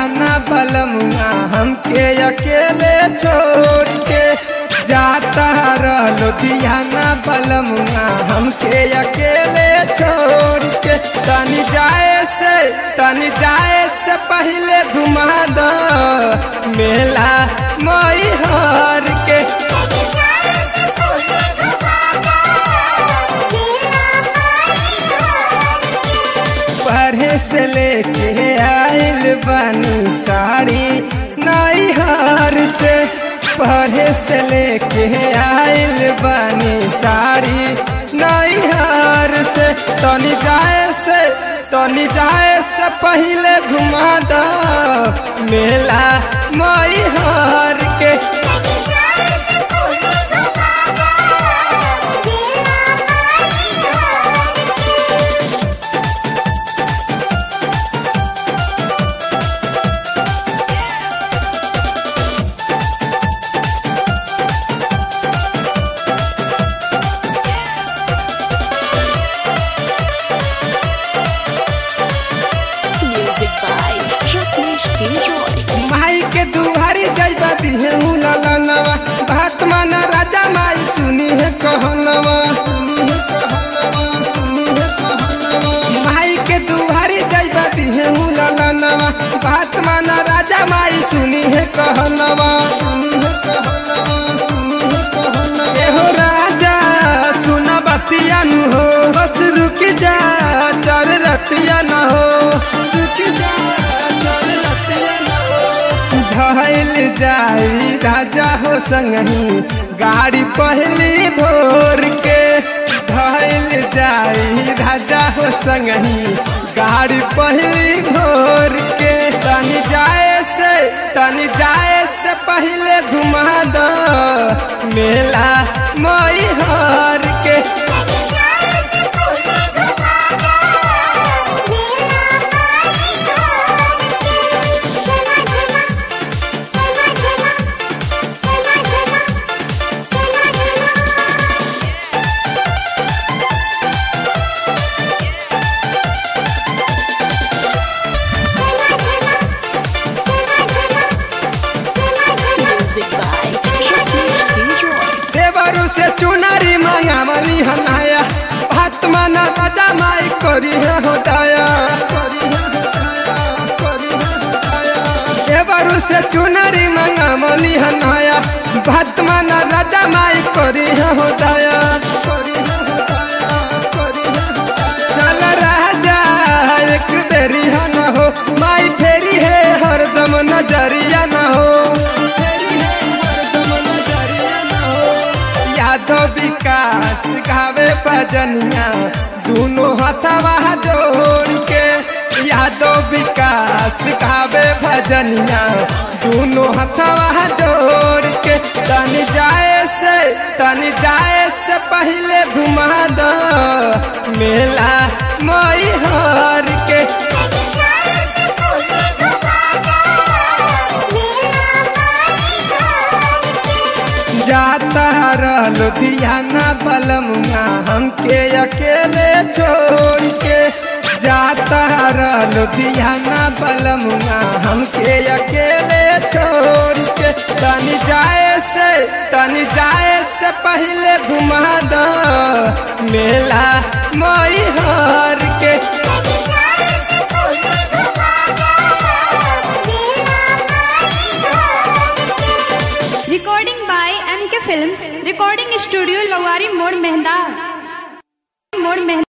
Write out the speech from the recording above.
लुधियाना बलमुआ हमके अकेले छोड़ के जाता रह लुधियाना बलमुआ हमके अकेले छोड़ के तनी जाए से तनी जाए से पहले घुमा दो मेला मई हर के पढ़े से लेके आइल बनी साड़ी नई हार से पढ़े से लेके आइल बनी साड़ी नई हार से तनी जाए से तनी जाए से पहले घुमा दो मेला मई हार के Music by Rajneesh Giroy. माई के दुआरी जैबा दिहे ललनवा भात माना राजा माई सुनी है कहनवा माई के दुआरी जैबा दिहे ललनवा भात माना राजा माई सुनी है कहनवा एहो राजा सुना बतिया नु हो बस रुक जा चल रतिया न हो रुक जा चल रतिया न हो धैल जाई राजा हो संगही गाड़ी पहली भोर के धैल जाई राजा हो संगही गाड़ी पहली भोर के तनी जाए से तनी जाए से पहले घुमा दो मेला मई हर के Music by Rajneesh Giroy. देवरु से चुनरी मंगावली हनाया भात माना राजा माई करी है होताया देवरु से चुनरी मंगावली हनाया भात माना राजा माई करी है होताया चल राजा एक बेरी है न हो माई फेरी है हरदम नजरिया न हो यादव विकास गावे भजनिया दोनों हथवा जोड़ के यादव विकास गावे भजनिया दोनों हथवा जोड़ के तनी जाए से तनी जाए से पहले घुमा दो मेला मई हर के जाता रह लुधियाना बलमुआ हमके अकेले छोड़ के जाता रह लुधियाना बलमुआ हमके अकेले छोड़ के तनी जाए से तनी जाए से पहले घुमा दो मेला मई हर के Recording by MK Films. Recording Studio Lawari Mode Mehda. Mode Mehda.